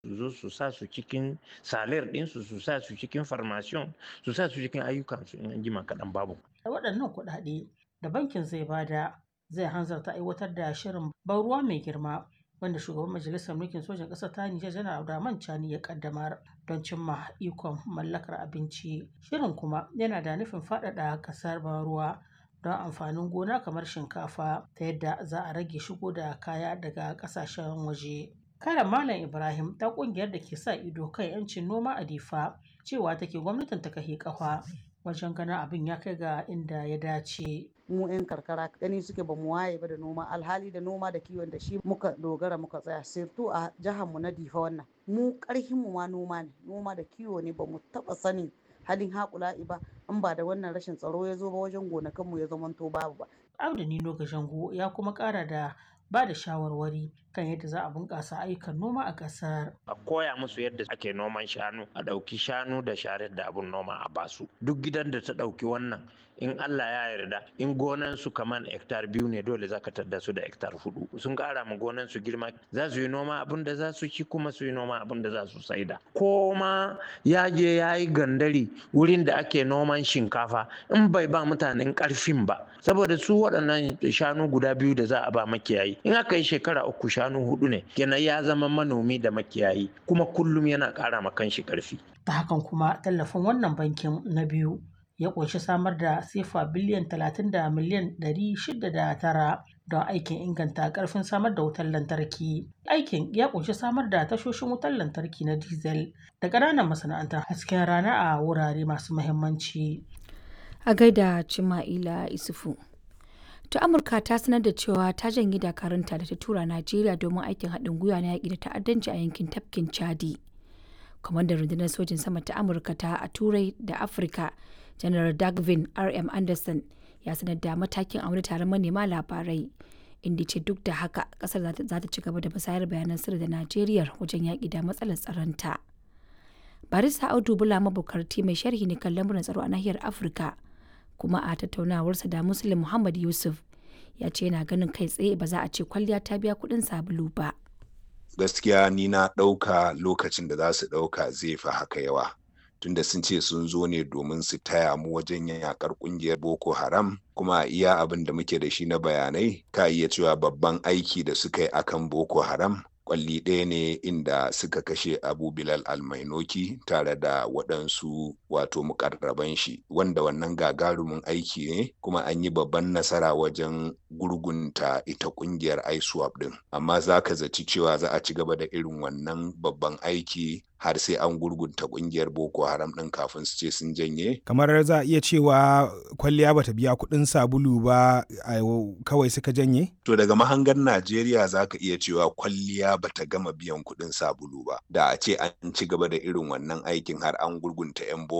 su zo su sa su cikin salir ɗinsu su sa su cikin farmasiyon su sa su cikin ayyukansu in an jima kaɗan babu. Da waɗannan kuɗaɗe da bankin zai bada zai hanzarta aiwatar da shirin ban ruwa mai girma wanda shugaban majalisar mulkin sojan ƙasar ta Nijar janar Abdurrahman Chani ya kaddamar don cimma ikon mallakar abinci. Shirin kuma yana da nufin faɗaɗa ƙasar ban ruwa don amfanin gona kamar shinkafa ta yadda za a rage shigo da kaya daga ƙasashen waje. Karen Malam Ibrahim ta ƙungiyar da ke sa ido kan 'yancin noma a Difa cewa take gwamnatin ta kahi ƙafa wajen ganin abin ya kai ga inda ya dace. mu 'yan karkara gani suke ba mu waye ba da noma alhali da noma da kiwon da shi muka dogara muka tsaya sirtu a jihar mu na difa wannan mu karhin mu ma noma ne noma da kiwo ne ba mu taba sanin halin haƙula'i ba in ba da wannan rashin tsaro ya zo ba wajen gonakan mu ya zamanto babu ba Abdu Nino Gashango ya kuma ƙara da ba da shawarwari kan yadda za a bunƙasa ayyukan noma a ƙasar. A koya musu yadda ake noman shanu, a ɗauki shanu da sharar da abun noma a basu. Duk gidan da ta ɗauki wannan in Allah ya yarda in gonan su kaman hektar biyu ne dole za ka tadda su da hektar hudu. Sun ƙara ma gonan su girma za su yi noma abin da za su ci kuma su yi noma abin da za su saida. Ko ma ya je ya yi gandari wurin da ake noman shinkafa in bai ba mutanen ƙarfin ba. Saboda su waɗannan shanu guda biyu da za a ba makiyayi in aka yi shekara uku shanu hudu ne kenan ya zama manomi da makiyayi kuma kullum yana ƙara ma kanshi ƙarfi. Ta hakan kuma tallafin wannan bankin na biyu ya ƙunshi samar da sefa biliyan talatin da miliyan ɗari shida da tara don aikin inganta ƙarfin samar da wutar lantarki. Aikin ya ƙunshi samar da tashoshin wutar lantarki na diesel da ƙananan masana'antar hasken rana a wurare masu muhimmanci. A gaida Cima'ila Isufu. ta amurka ta sanar da cewa ta janye dakarunta da ta tura najeriya domin aikin haɗin gwiwa na yaƙi da ta'addanci a yankin tafkin chadi kwamandan rundunar sojin sama ta amurka ta a turai da afirka janar dagvin rm anderson ya sanar da matakin a wani taron manema labarai inda ce duk da haka kasar za ta ci gaba da musayar bayanan sirri da najeriya wajen yaƙi da matsalar tsaronta barista audu bula mabukarti mai sharhi ne kan lamuran tsaro a nahiyar afirka kuma a tattaunawarsa da muslim muhammad yusuf ya ce yana ganin kai tsaye ba za a ce kwalliya ta biya kuɗin sabulu ba gaskiya ni na ɗauka lokacin da za su ɗauka zai fi haka yawa tunda sun ce sun zo ne domin su taya mu wajen yakar kungiyar boko haram kuma iya abin da muke da shi na bayanai ka iya cewa babban aiki da suka yi akan boko haram kwalli ɗaya ne inda suka kashe abu bilal almainoki tare da waɗansu wato mukarraban shi wanda wannan gagarumin aiki ne kuma an yi babban nasara wajen gurgunta ita ƙungiyar iswap ɗin amma za ka zaci cewa za a ci gaba da irin wannan babban aiki har sai an gurgunta kungiyar boko haram ɗin kafin su ce sun janye kamar za a iya cewa kwalliya bata biya kuɗin sabulu ba kawai suka janye to daga mahangar najeriya za ka iya cewa kwalliya bata gama biyan kuɗin sabulu ba da a ce an ci gaba da irin wannan aikin har an gurgunta 'yan boko